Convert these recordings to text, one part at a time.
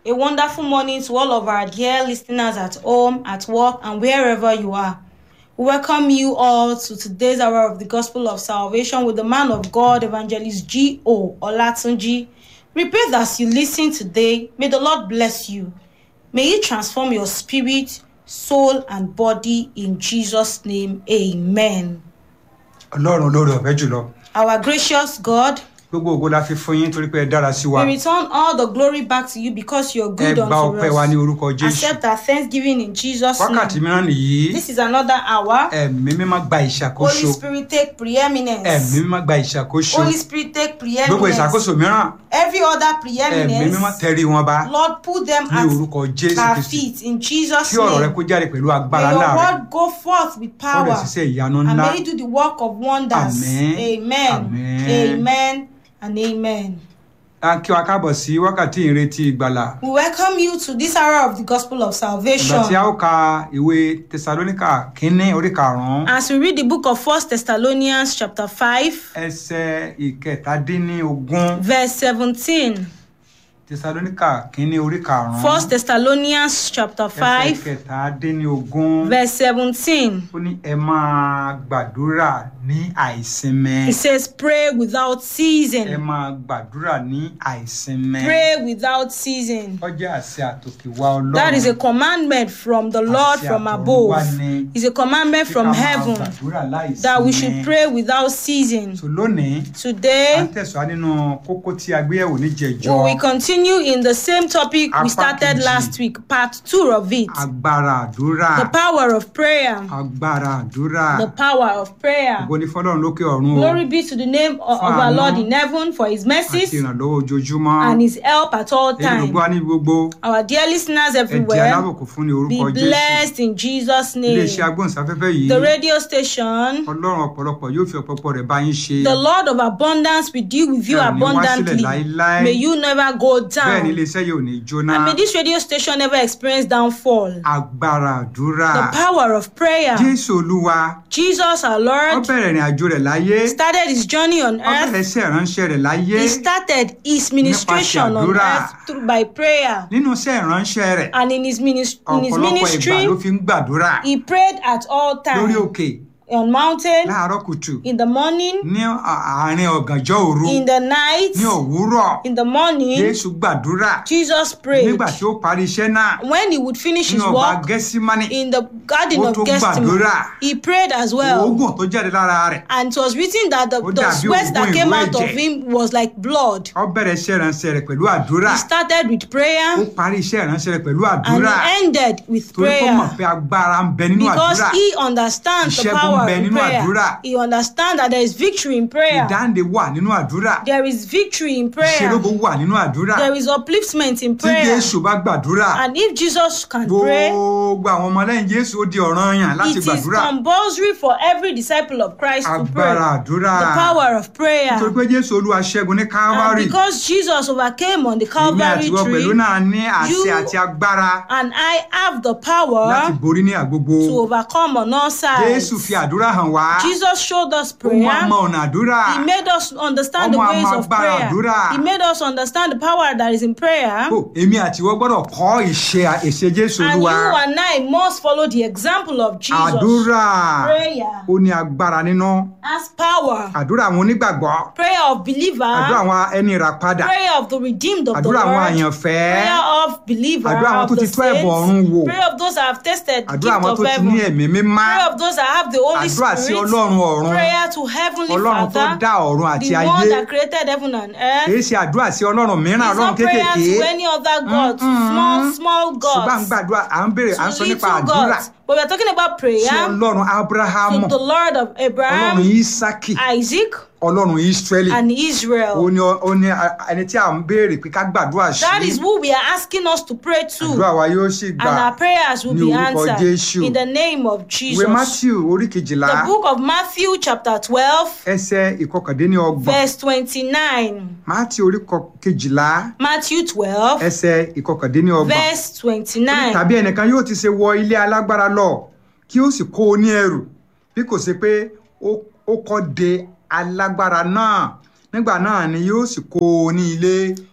A wonderful morning to all of our dear listeners at home, at work, and wherever you are. We welcome you all to today's hour of the Gospel of Salvation with the man of God, Evangelist G. O. Olatunji. We pray that as you listen today, may the Lord bless you. May He transform your spirit, soul, and body in Jesus' name. Amen. ọlọ́run olóore ọ̀fẹ́ jùlọ Our gracious God, gbogbo ògo la fi fún yín torí pé ẹ dára sí wa we return all the glory back to you because you're ẹ good gba unto ọpẹ́ wa ní us. orúkọ jésù Accept our thanksgiving in Jesus' wákàtí name. mìíràn nìyí This is another hour. ẹ̀mí mímọ́ gba ìṣàkóso Holy Spirit take ẹ̀mí preeminence. mímọ́ gba ìṣàkóso Holy Spirit take gbogbo preeminence. ìṣàkóso mìíràn Every other ẹ̀mí mímọ́ preeminence, tẹrí wọn bá Lord, put them ní at orúkọ jésù our kristi feet in Jesus' kí ọ̀rọ̀ rẹ name. kó jáde pẹ̀lú agbára May your ńlá rẹ word go forth with ó lè power ṣiṣẹ́ ìyanu and ńlá may it do the work of wonders. Amen. Amen. Amen. Amen and amen. a kí wa káàbọ̀ sí wákàtí ìrètí ìgbàlà We welcome you to this hour of the Gospel of ìgbà Salvation. tí a ó ka ìwé tẹsalóníkà kínní orí karùnún As we read the book of First Thessalonians chapter 5, ẹsẹ̀ ìkẹtàdínníogún verse 17. tẹsalóníkà kínní orí karùnún First Thessalonians chapter ẹsẹ̀ 5, ìkẹtàdínníogún verse 17. ó ní ẹ máa gbàdúrà ní àìsinmi It says, Pray without ẹ ceasing. máa gbàdúrà ní àìsinmi Pray without ceasing. ó jẹ́ àṣẹ àtòkè wá ọlọ́run That is a commandment from the Lord Àṣẹ from àtọ̀run above. wá ni It's a commandment pé ká from máa heaven gbàdúrà láìsinmi. that we should pray without ceasing. so lónìí a Today, ń tẹ̀síwá nínú kókó tí a gbé yẹ̀wò níjẹ̀jọ́ we will continue in the same topic we Apá started kejì. last week, part two of it. agbára àdúrà The power of prayer. agbára àdúrà The power of prayer. ògo ni fọlọ́run lókè ọ̀run o Glory be to the name of, of our Lord in heaven for his àti mercies ìrànlọ́wọ́ ojoojúmọ́ and his help at all èyí ló times. gbọ́ ní gbogbo Our dear listeners ẹ̀jẹ̀ everywhere, alábòkú fún ní be orúkọ jésù blessed in Jesus' name. iléeṣẹ́ agbóhùnsáfẹ́fẹ́ yìí The radio station, ọlọ́run ọ̀pọ̀lọpọ̀ yóò fi ọ̀pọ̀pọ̀ rẹ̀ bá yín ṣe the Lord of abundance will deal with you Bẹ́ẹ̀ ni wá sílẹ̀ abundantly. láéláé. May you never go bẹ́ẹ̀ ni down. iléeṣẹ́ yìí ò ní jóná And may this radio station never experience downfall. agbára àdúrà The power of prayer. jésù olúwa Jesus our ó Lord bẹ̀rẹ̀ ìrìn àjò rẹ̀ láyé started his journey on ó bẹ̀rẹ̀ earth. iṣẹ́ ìránṣẹ́ rẹ̀ láyé He started his ministration on àdúrà. earth through by prayer. nínú iṣẹ́ ìránṣẹ́ rẹ̀ And in his, minis- in his ọ̀pọ̀lọpọ̀ ìgbà ministry, ló fi ń gbàdúrà he prayed at all lórí times òkè on mountain, láàárọ̀ kùtù in the morning, ní àárín ọ̀gànjọ́ òru in the night, ní òwúrọ̀ in the morning. jésù gbàdúrà Jesus prayed. nígbà tí ó parí iṣẹ́ náà When he would finish his nínú ọba work gẹ́símánì in the garden Ó of tún Gethsemane, gbàdúrà. he prayed as well. oògùn tó jáde lára rẹ̀ And it was written that the, Ó the dàbí sweat that ògùn came ìró out of ẹ̀jẹ̀. him was like blood. ó bẹ̀rẹ̀ iṣẹ́ ìránṣẹ́ rẹ̀ pẹ̀lú àdúrà He started with ó prayer parí iṣẹ́ ìránṣẹ́ rẹ̀ pẹ̀lú and àdúrà he ended with torí kó mọ̀ prayer. pé agbára ń bẹ nínú Because àdúrà he understands the Ìṣẹ́gun power bẹ in nínú àdúrà. prayer. He understands that there is victory in prayer. ìdáǹdè wà nínú àdúrà There is victory in prayer. ìṣelógo wà nínú àdúrà There is upliftment in tí prayer. jésù bá gbàdúrà And if Jesus can pray, gbogbo àwọn ọmọlẹ́yìn jésù ó di ọ̀ranyàn láti it is gbàdúrà compulsory for every disciple of Christ to pray. agbára àdúrà The power of prayer. nítorí pé jésù olúwa ṣẹ́gun ní And calvary because Jesus overcame on the èmi Calvary àtiwọ́ pẹ̀lú tree, náà ní àṣẹ you- àti agbára and I have the láti power borí ní àgbogbo to overcome on all sides. jésù fi àdúrà hàn wá Jesus showed us ó mú àmọ́ prayer. ọ̀nà àdúrà He made us understand the Ọmọ ways àmọ́ of agbára prayer. àdúrà. He made us understand the power that is in prayer. Ó, èmi àtiwọ́ gbọ́dọ̀ kọ́ ìṣe ìṣe jésù And you olúwa and I must follow the example of Jesus. àdúrà Prayer ó ní agbára nínú has power. àdúrà àwọn onígbàgbọ́ Prayer of believer. àdúrà àwọn ẹni ìràpadà Prayer of the redeemed of the àdúrà àwọn Lord. àyànfẹ́ Prayer of believer Àdúrà àwọn of tó the ti tó ẹ̀bùn ọ̀run saints. wò. Prayer of those that have tested the àdúrà gift àwọn of tó ti ní heaven. ẹ̀mí mímá Prayer of those that have the Holy àdúrà sí Spirit. ọlọ́run ọ̀run Prayer to Heavenly ọlọ́run tó Father. dá ọ̀run àti The ayé one that created heaven and earth. kìí ṣe àdúrà sí ọlọ́run mìíràn It's ọlọ́run not prayer kéékèèké to any other god, small, small ṣùgbọ́n à ń gods, gbàdúrà à ń béèrè à ń to sọ nípa little àdúrà gods. But we are talking about sí prayer ọlọ́run abrahamu to the Lord of ọlọ́run Abraham, isaki Isaac, ọlọ́run israeli and ó Israel. ní ó ní ẹni tí à ń béèrè pé ká gbàdúrà sí That is who we are asking us to pray àdúrà to. wa yóò sì gbà And our prayers will ní be orúkọ answered Jésù. in the name of ìwé Jesus. matthew orí kejìlá The book of Matthew, chapter 12, ẹsẹ̀ ìkọkàndínlọ́gbọ̀n verse 29. matthew orí kọ- kejìlá Matthew 12, ẹsẹ̀ ìkọkàndínlọ́gbọ̀n verse 29. tàbí ẹnìkan yóò ti ṣe wọ ilé alágbára lọ kí ó sì kó o ní ẹrù bí kò ṣe pé ó ó kọ́ de alágbára náà nígbà náà ni yóò sì kó o ní ilé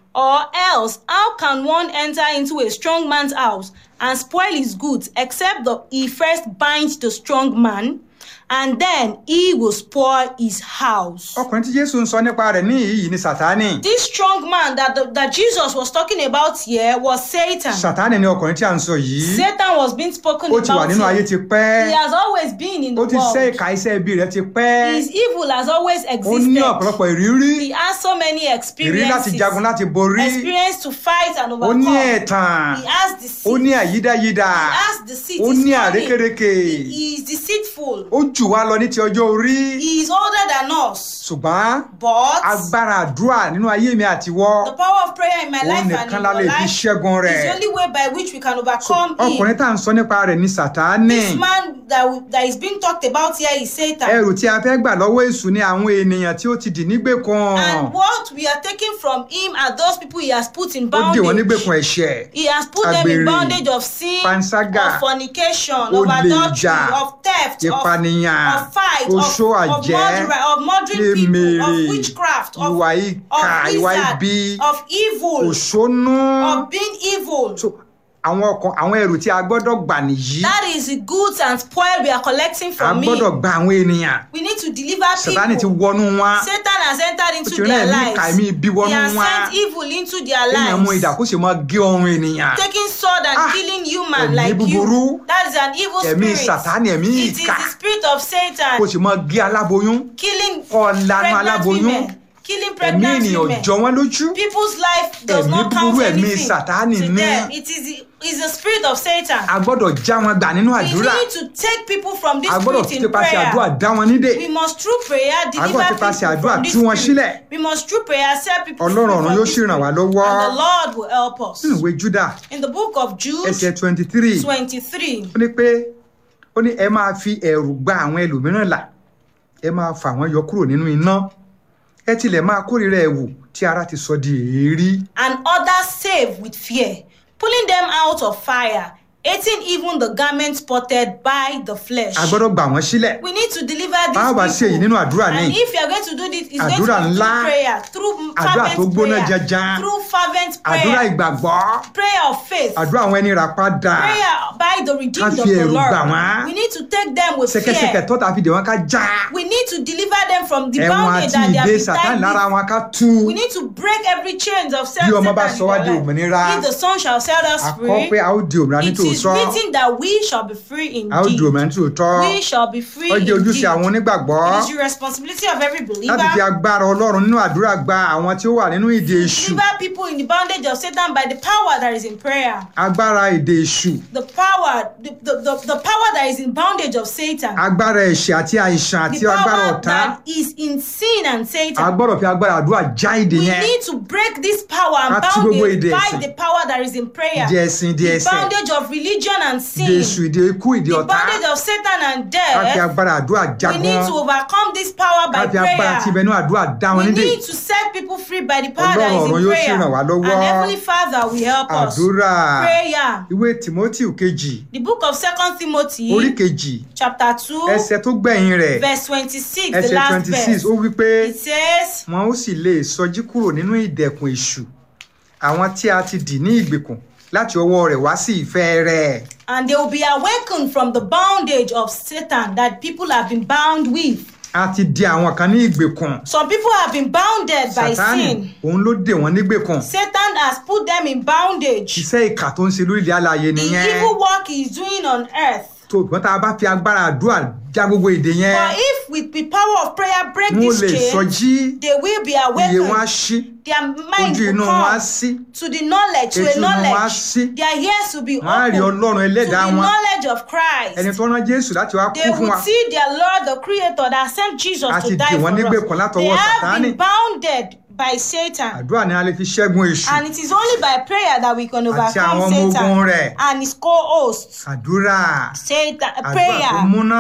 Or else, how can one enter into a strong man's house and spoil his goods except that he first binds the strong man, and then he will spoil his house? ọkùnrin tí jésù ń sọ nípa rẹ̀ ní yìí ni sátánì This strong man that, the, that Jesus was talking about here was Satan. sátánì ni ọkùnrin tí a ń sọ yìí Satan was being spoken ó ti wà about nínú ayé here. ti pẹ́ He has always been in the ó ti ṣe world. ìka iṣẹ́ ibi rẹ̀ ti pẹ́ His evil has always ó ní existed. ọ̀pọ̀lọpọ̀ ìrírí He has so many ìrírí láti experiences. jagun láti borí Experience to fight and ó overcome. ní ẹ̀tàn He has deceit. ó ní àyídáyídá He has deceit. ó He's ní cunning. àrékérekè He is deceitful. ó jù wá lọ ní ti ọjọ́ orí He is older than us. ṣùgbọ́n But agbára àdúrà nínú ayé mi àtiwọ́ the power of prayer in my òun life and nìkan in la your lè fi life ṣẹ́gun is rẹ̀ the only way by which we can overcome ọkùnrin it. tá à ń sọ nípa rẹ̀ ní sátánì This man that, we, that is being talked about here is Satan. ẹrù tí a fẹ́ gbà lọ́wọ́ èṣù ni àwọn ènìyàn tí ó ti dì nígbèkùn And what we are taking from him are those people he has put in ó dì wọ́n bondage. nígbèkùn ẹ̀ṣẹ̀ He has put them in Àgbèrè, bondage of sin, panṣágà, of fornication, of olè adultery, ìjà, of theft, of, ìpànìyàn, of fight, of, oṣó of, àjẹ́, murder, of murdering people, èmèrè, of witchcraft, of, ìwà ìkà of ìwà wizard, ibi of evil, òṣónú of being evil. So, àwọn ọkàn àwọn ẹrù tí a gbọ́dọ̀ gbà nìyí That is the goods and spoil we are collecting a from me. gbọ́dọ̀ gba àwọn ènìyàn We need to deliver sátánì ti people. wọnú wọn Satan has entered ó into ti rán their ẹ̀mí ìkà ẹ̀mí lives. ibi He wọnú has wọn sent evil into their èèyàn mú ìdà lives. kó sì máa gé ọrùn ènìyàn Taking sword and Ah, killing human ẹ̀mí like búburú, you. That is an evil ẹ̀mí spirit. sátánì ẹ̀mí It is ìkà the spirit of kó Satan sì máa gé aláboyún killing kó lanu pregnant aláboyún women. Killing ẹ̀mí pregnant ènìyàn women. jọ wọ́n lójú People's life does Ẹ̀mí not count búburú, ẹ̀mí anything Sátánì to ní. them. It is the, is the spirit of Satan. a gbọ́dọ̀ já wọn gbà nínú We àdúrà need to take people from this a gbọ́dọ̀ spirit in tipasẹ̀ àdúrà prayer. dá wọn nídè We must through prayer deliver gbọ́dọ̀ people tipasẹ̀ àdúrà from this tú wọn spirit. sílẹ̀. We must through prayer set people free Ọlọ́run from ọ̀run yóò this sì ràn wá spirit. lọ́wọ́. And the Lord will help us. nínú ìwé júdà In the book of Jude ẹsẹ̀ twenty three 23, ó ní pé ó ní ẹ máa fi ẹ̀rù gba àwọn ẹlòmíràn là ẹ máa fà wọ́n yọ kúrò nínú iná ẹ tilẹ̀ máa kórìíra ẹ̀wù tí ara ti sọ di èérí and others save with fear, pulling them out of fire, hating even the garment spotted by the flesh. a gbọ́dọ̀ gbà wọ́n sílẹ̀ We need to deliver these báwo bá ṣe èyí people. nínú àdúrà ní And if you are going to do this, it's Àdúrà going to be ńlá. through prayer, through Àdúrà tó fervent gbóná prayer, janjan. through fervent àdúrà prayer, ìgbàgbọ́ prayer of faith, àdúrà àwọn ẹni rà padà prayer by the redeemed Ká of fi the ẹ̀rù Lord. gbà wọ́n. We need to take them with ṣẹ̀kẹ̀ṣẹ̀kẹ̀ fear. tọ́ta fi dè wọ́n ká já We need to deliver them from the ẹ̀wọ̀n bondage àti that they have ìdè been sàtánì tied lára with. wọn ká tú We need to break every chains of self Bí ọmọ bá Satan sọ wá in di our life. òmìnira, If the son shall set us àkọ́ free, pé a ó di òmìnira ní it is tòótọ́ written that we shall be free a ó di indeed. òmìnira ní tòótọ́ We shall be free ó jẹ́ ojúṣe indeed. àwọn onígbàgbọ́ It is the responsibility of every láti fi believer agbára ọlọ́run nínú àdúrà gba àwọn tí ó wà nínú ìdè èṣù deliver people in the bondage of Satan by the power that is in prayer. agbára ìdè èṣù The power, the, the, the, the power that is in bondage of Satan. agbára ẹ̀ṣẹ̀ àti àìsàn àti The agbára power ọ̀tá that is in sin and a Satan. gbọ́dọ̀ fi agbára àdúrà já ìdè We yẹn need to break this power and Ká tú gbogbo bondage ìdè by ẹ̀sìn. the power that is in prayer. ìdè ẹ̀sìn ìdè The ẹ̀ṣẹ̀ bondage of religion and ìdè sin. èṣù ìdè ikú ìdè The ọ̀tá bondage of Satan and ká fi death. agbára àdúrà já We need to wọn overcome this power ká by fi agbára tí prayer. ibẹ̀ nínú àdúrà dá wọn We nídè need to set people free by the power that is Ọlọ́run in ọ̀run yóò sì prayer. ràn wá And lọ́wọ́. Heavenly Father will help us. àdúrà Prayer. ìwé timothy kejì The book of Second Timothy, orí kejì chapter two, ẹsẹ̀ tó gbẹ̀yìn rẹ̀ verse twenty-six, the ẹsẹ̀ last twenty six verse. ó wí pé It says, wọn ó sì lè sọjí kúrò nínú ìdẹ̀kùn èṣù àwọn tí a ti dì ní ìgbèkùn láti ọwọ́ rẹ̀ wá sí ìfẹ́ rẹ̀ and they will be awakened from the bondage of Satan that people have been bound with. a ti di àwọn kan ní ìgbèkùn Some people have been bounded by sátánì sin. òun ló dè wọ́n nígbèkùn Satan has put them in bondage. iṣẹ́ ìkà tó ń ṣe lórílẹ̀ alààyè The nìyẹn evil work he is doing on earth. tó ìgbọ́n tá a bá fi agbára àdúrà já gbogbo èdè yẹn But if with the power of prayer break wọn ò this lè chain, sọjí they will be iye wọn á awakened. ṣí Their mind ojú will inú wọn á come ṣí to the knowledge, to etí a inú wọn á knowledge. ṣí Their ears will be wọn á rí open to ọlọ́run the ẹlẹ́dàá wọn knowledge of ẹni Christ. tó rán jésù láti wá They kú fún would wa see their Lord, the Creator, that sent Jesus A ti to die dì for wọ́n nígbèkùn us. látọwọ́ They have Sátánì. been bounded by Satan. àdúrà ni a lè fi ṣẹ́gun èṣù And it is only by prayer that we can àti àwọn overcome ọmọ ogun Satan rẹ̀ and his co-hosts. àdúrà Satan, àdúrà tó prayer, múná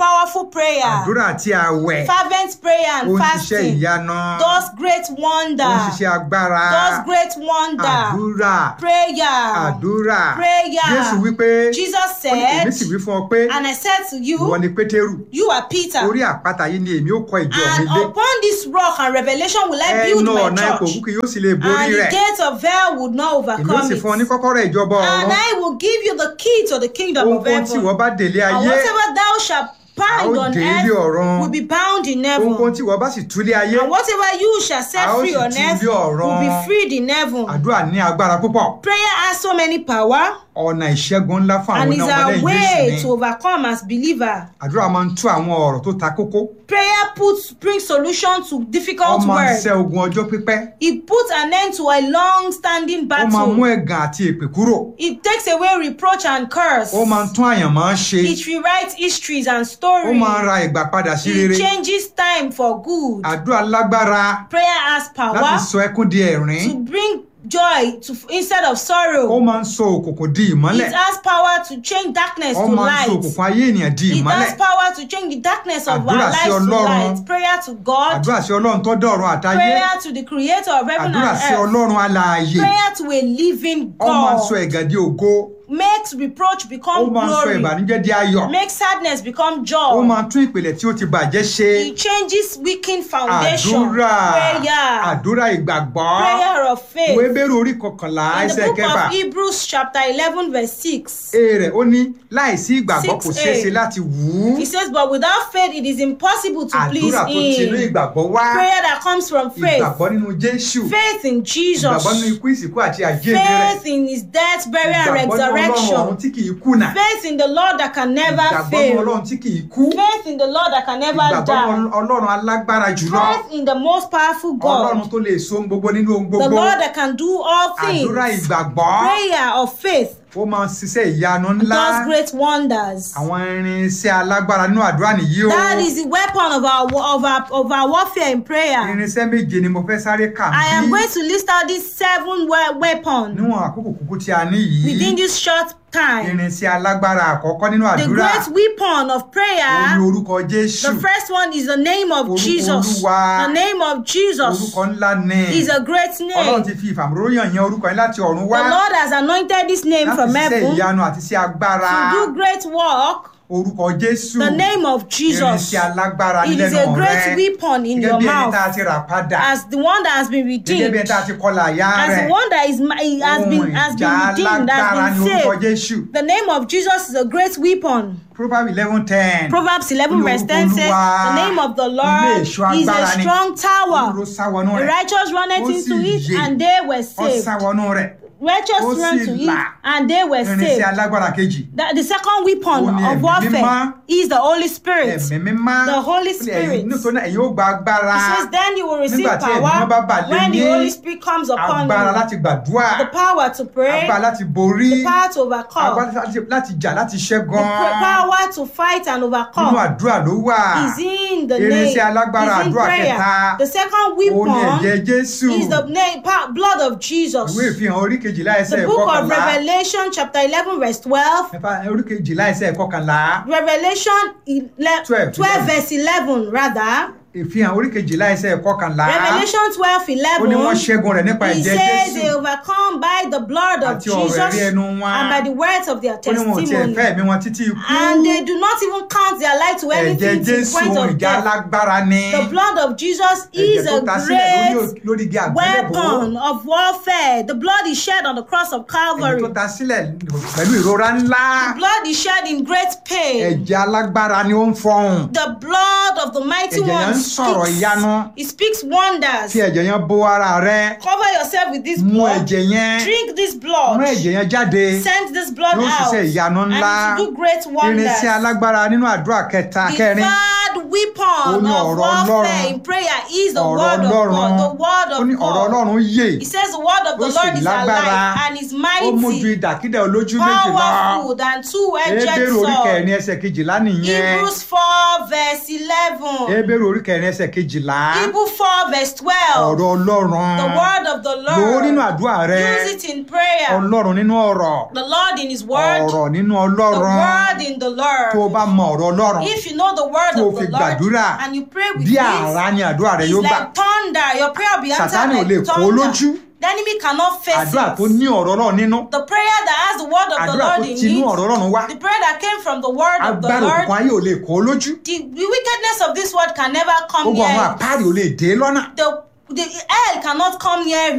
powerful prayer, àdúrà àti àwẹ̀ fervent prayer ó and ń ṣiṣẹ́ fasting ìyanu does great ó ń wonder, ṣiṣẹ́ agbára does great wonder. àdúrà Prayer, àdúrà prayer. jésù wípé Jesus ó ní, èmi said, sì wí fún ọ pé and I said to ìwọ you, ni pétérù you are Peter, orí àpáta yìí ni èmi ó kọ́ ìjọ mi and lé upon this rock and revelation will I build ẹnu my ọ̀nà ipò church, òkú kì yóò sì lè borí and the rẹ̀ gates of hell would not èmi ó overcome sì fún ọ ní it. kọ́kọ́rọ́ ìjọba And ọ̀run I will give you the key to the kingdom of ohunkóhun tí heaven. ìwọ bá délé And ayé whatever thou shalt bind A ó on dé ilé ọ̀run. earth will be bound in ohunkóhun heaven. tí ìwọ bá sì túlé ayé And whatever you shall set A ó free sì on tú earth ilé ọ̀run. will be freed in heaven. àdúrà ní agbára púpọ̀ Prayer has so many power ọ̀nà ìṣẹ́gun ńlá fún and àwọn is ọmọlẹ́yìn our Jésù way ni to overcome as believer. àdúrà máa ń tú àwọn ọ̀rọ̀ tó ta kókó Prayer puts brings solution to difficult ó máa ń words. ṣẹ́ ogun ọjọ́ pípẹ́ It puts an end to a long-standing ó máa mú battle. ẹ̀gàn àti èpè kúrò It takes away reproach and curse. ó máa ń tún àyànmọ́ ṣe It rewrites histories and ó stories. máa ń ra ìgbà padà sí rere It changes time for good. àdúrà lágbára Prayer has power láti sọ ẹkún di ẹ̀rín to bring joy to instead of ó sorrow. máa ń sọ òkùnkùn di ìmọ́lẹ̀ It has power to change darkness ó to máa ń sọ light. òkùnkùn ayé ènìyàn di It ìmọ́lẹ̀ has power to change the darkness of Àdúrà our sí lives to Ọlọ́run. light. Prayer to God. àdúrà sí ọlọ́run tó dọ̀run àtayé Prayer to the creator of heaven àdúrà and sí earth. ọlọ́run alààyè Prayer to a living ó máa ń sọ God. ẹ̀gàn di ògo Makes reproach ó become máa ń sọ glory. ìbànújẹ́ di ayọ̀ Makes sadness become ó joy. máa ń tún ìpìlẹ̀ tí ó ti bàjẹ́ ṣe It changes weakened foundation. àdúrà Prayer. àdúrà ìgbàgbọ́ Prayer of faith. ìwé bẹ́rù orí kọkànlá In the ẹsẹ̀ book kẹfà of Hebrews chapter eleven verse six. ee rẹ̀ ó ní láìsí ìgbàgbọ́ kò Six ṣeé ṣe A. láti wù ú He says, but without faith it is impossible to please àdúrà tó ti inú him. ìgbàgbọ́ wá Prayer that comes from faith. ìgbàgbọ́ nínú Jésù Faith in Jesus. ìgbàgbọ́ nínú ikú ìsìnkú àti àjíǹde rẹ̀ Faith in his death, burial, and ìgbàgbọ́ nínú ọlọ́run ọ̀run resurrection. tí kì í kùnà Faith in the Lord that can never ìgbàgbọ́ nínú fail. ọlọ́run tí kì í kú Faith in the Lord that can never ìgbàgbọ́ nínú die. ọlọ́run alágbára jùlọ Faith in the most powerful ọlọ́run God. tó lè so ohun gbogbo nínú ohun The gbogbo Lord that can do all things. àdúrà ìgbàgbọ́ Prayer of faith ó máa ń ṣiṣẹ́ ìyanu ńlá does great wonders. àwọn irinṣẹ́ alágbára nínú àdúrà nìyí o That is the weapon of our of our of our warfare in prayer. irinṣẹ́ méje ni mo fẹ́ sáré kà I am bí going to list out these seven we- weapons níwọ̀n àkókò kúkú tí a ní yìí within this short time. irinṣẹ́ alágbára àkọ́kọ́ nínú The àdúrà great weapon of ó ní prayer. orúkọ Jésù The first one is the name of Orúkọ Jesus. Olúwa. The name of Jesus orúkọ ńlá ni is a great ọlọ́run name. ti fi ìfàmúróyàn yan orúkọ yẹn láti ọ̀run The wá Lord has anointed this name láti from ṣiṣẹ́ heaven ìyanu àti sí agbára to do great work. orúkọ Jésù The name of Jesus. irinṣẹ́ alágbára It is nílẹ̀ a náà great rẹ weapon in gẹ́gẹ́ your bí ẹni tá a mouth ti rà padà as the one that has been gẹ́gẹ́ bí redeemed. ẹni tá a ti kọlà àyà As rẹ̀ the one that is mi- has ohun been has ìjà been redeemed, alágbára has ní been orúkọ saved. Jésù The name of Jesus is a great weapon. Proverbs eleven ten Proverbs 11 Olú verse 10 says, Olúwa, The name of the ilé Lord ìṣọ́ is a agbára ni. strong tower. olùró sáwọnú The rẹ̀ righteous runneth Ó into sì it yè. and they were ó saved. sáwọnú rẹ̀ Righteous Ó run sì to it là. and they were irinṣẹ́ saved. alágbára kejì The, the second weapon Ó ní of ẹ̀mí warfare mímọ́. is the Holy Spirit. ẹ̀mí mímá The Holy Ó ní ẹ̀yin- Spirit. nítorí náà ẹ̀yin ó gba agbára It says, Then you will receive Nígbà tí ẹ̀mí mímọ́ bá bà power lé when the yín, Holy Spirit comes upon agbára you. láti gbàdúrà The power to pray, agbára láti borí the power to overcome, agbára láti- láti jà láti the ṣẹ́gun pr- power to fight and nínú overcome. àdúrà ló wà is in the Irinṣẹ́ name alágbára is in àdúrà prayer. kẹta. The second ó ní ẹ̀jẹ̀ weapon Jésù is the name, pa- blood of Jesus. ìwé ìfihàn orí kejìlá ẹsẹ̀ The book of ìkọkànlá Revelation chapter 11 verse 12. Ẹ̀fà- orí kejìlá ẹsẹ̀ ìkọkànlá Revelation ele- 12, 12 verse 11 rather. ìfihàn orí kejìlá ẹsẹ̀ ìkọkànlá Revelation 12 ó ní wọ́n 11. ṣẹ́gun rẹ̀ nípa He ẹ̀jẹ̀ says they Jésù overcome by the blood of àti ọ̀rọ̀ Jesus ẹ̀rí ẹnu wọn and by the words of their ó ní wọn ò tiẹ̀ testimony. fẹ́ ẹ̀mí wọn títí ikú And they do not even count their life to ẹ̀jẹ̀ anything to the Jésù point ohun of ìjà death. alágbára ni The blood of Jesus ẹ̀jẹ̀ is tó a ta sílẹ̀ lórí great ò- lórí igi àgbélébùú weapon of warfare. The blood is shed on the cross of ẹ̀jẹ̀ Calvary. tó ta sílẹ̀ pẹ̀lú ìrora ńlá The blood is shed in great pain. ẹ̀jẹ̀ alágbára ni ó ń fọhùn The blood of the mighty Ẹ̀jẹ̀ yẹn one ń sọ̀rọ̀ speaks. ìyanu. It speaks wonders. fi ẹ̀jẹ̀ yẹn bó ara rẹ Cover yourself with this mú blood. ẹ̀jẹ̀ yẹn Drink this mú blood. ẹ̀jẹ̀ yẹn jáde Send this blood Yóò out. ṣiṣẹ́ ìyanu ńlá. And to do great wonders. irinṣẹ́ alágbára nínú àdúrà kẹta The kẹrin third Ó weapon ní of ọ̀rọ̀ warfare Ọlọ́run. in prayer is the ọ̀rọ̀ word of ọlọ́run God. The word ó ní of ọ̀rọ̀ God. ọlọ́run yè He says the word of Ó the sì Lord is lágbára. alive and is ó mú ju mighty, ìdàkídà olójú méjì lọ powerful than two-edged Hébérù orí sword. kẹrin ẹsẹ̀ kejìlá nìyẹn Hebrews 4 verse 11. Hébérù orí kẹrin ẹsẹ̀ kejìlá Hebrews 4 verse 12. ọ̀rọ̀ ọlọ́run The word of the lò ó nínú Lord. àdúrà àdúrà rẹ Use it in prayer. ọlọ́run nínú ọ̀rọ̀ The Lord in His word. ọ̀rọ̀ nínú The ọlọ́run word in the tó o Lord. bá mọ ọ̀rọ̀ ọlọ́run If you know the word tó o of fi the Lord gbàdúrà and you pray with bí it, àrá ni àdúrà rẹ it's yóò gbà like thunder. Your prayer will be answered Sátánì ò lè like kó lójú. thunder. The enemy cannot face àdúrà tó it. ní ọ̀rọ̀ ọlọ́run nínú The prayer that has the word of the àdúrà tó Lord in tinú ọ̀rọ̀ it, ọlọ́run wá the prayer that came from the word of the agbára òkùnkùn Lord, ayé ò lè kó lójú the, the wickedness of this world can never come gbogbo àwọn near it. àpáàdì ò lè dé lọ́nà The, the hell cannot come near